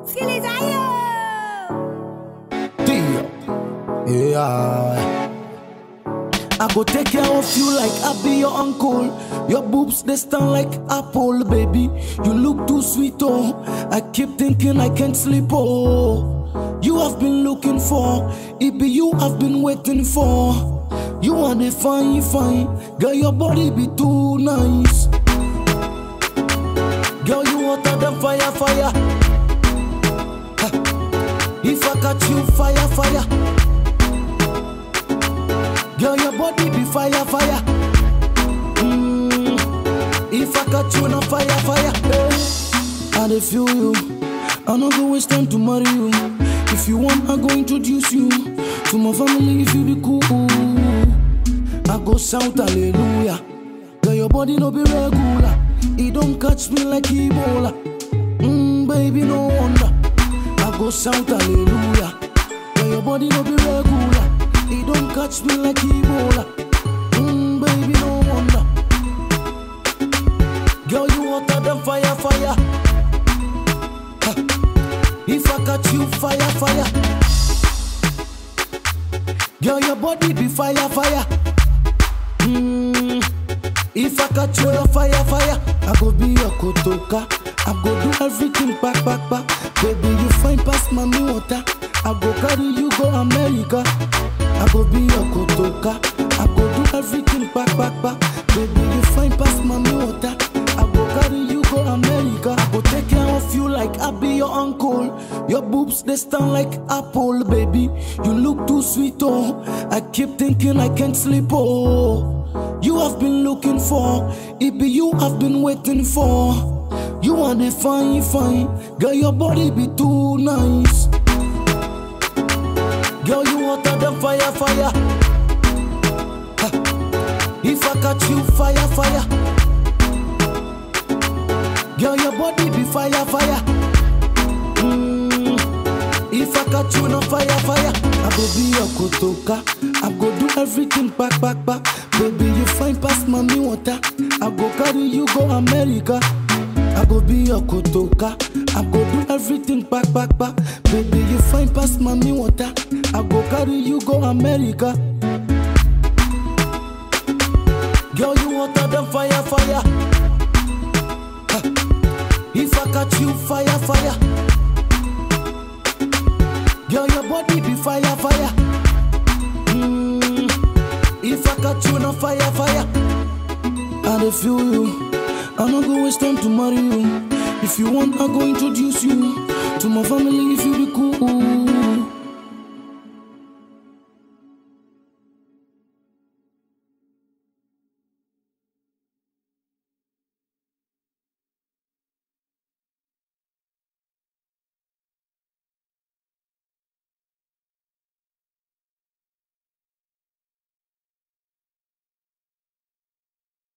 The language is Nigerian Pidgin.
Deal. Yeah. I go take care of you like I be your uncle. Your boobs they stand like apple, baby. You look too sweet, oh. I keep thinking I can't sleep, oh. You have been looking for, it be you I've been waiting for. You are the fine, fine, girl. Your body be too nice. Girl, you hotter than fire, fire. Ha. If I catch you, fire, fire. Girl, your body be fire, fire. Mm. If I catch you, no fire, fire. Hey. I dey feel you. I no go waste time to marry you. If you want, I go introduce you to my family. If you be cool, I go shout hallelujah. Girl, your body no be regular. It don't catch me like Ebola. Mm, baby, no wonder. I go shout hallelujah. Girl, your body no be regular. It don't catch me like Ebola. Mm, baby, no wonder. Girl, you hotter than fire, fire. Ha. If I catch you, fire, fire. Girl, your body be fire, fire. Mm. If I catch you, no fire, fire. I go be your kotoka. I go do everything back, back, back. Baby, you fine past mommy water. I go carry you go America. I go be your kotoka. I go do everything back, back, back. Baby, you fine past mommy water. I go carry you go America. I go take care of you like I be your uncle. Your boobs they stand like apple, baby. You look too sweet, oh. I keep thinking I can't sleep, oh. You have been looking for, it be you I've been waiting for. You are the fine, fine, girl. Your body be too nice. Girl, you hotter than fire, fire. Ha. If I catch you, fire, fire. Girl, your body be fire, fire. Mm. If I catch you, no fire, fire. I go be your kotoka. I go do everything back, back, back. Baby, you fine past mommy water. I go carry you go America. I go be your kotoka. I go do everything back, back, back. Baby, you fine past mommy water. I go carry you go America. Girl, you hotter than fire, fire. Ha. If I catch you, fire, fire. Girl, your body be fire, fire. Mm. If I catch you, no fire, fire. I dey feel you. I no go waste time to marry you. If you want, I go introduce you to my family. If you be cool,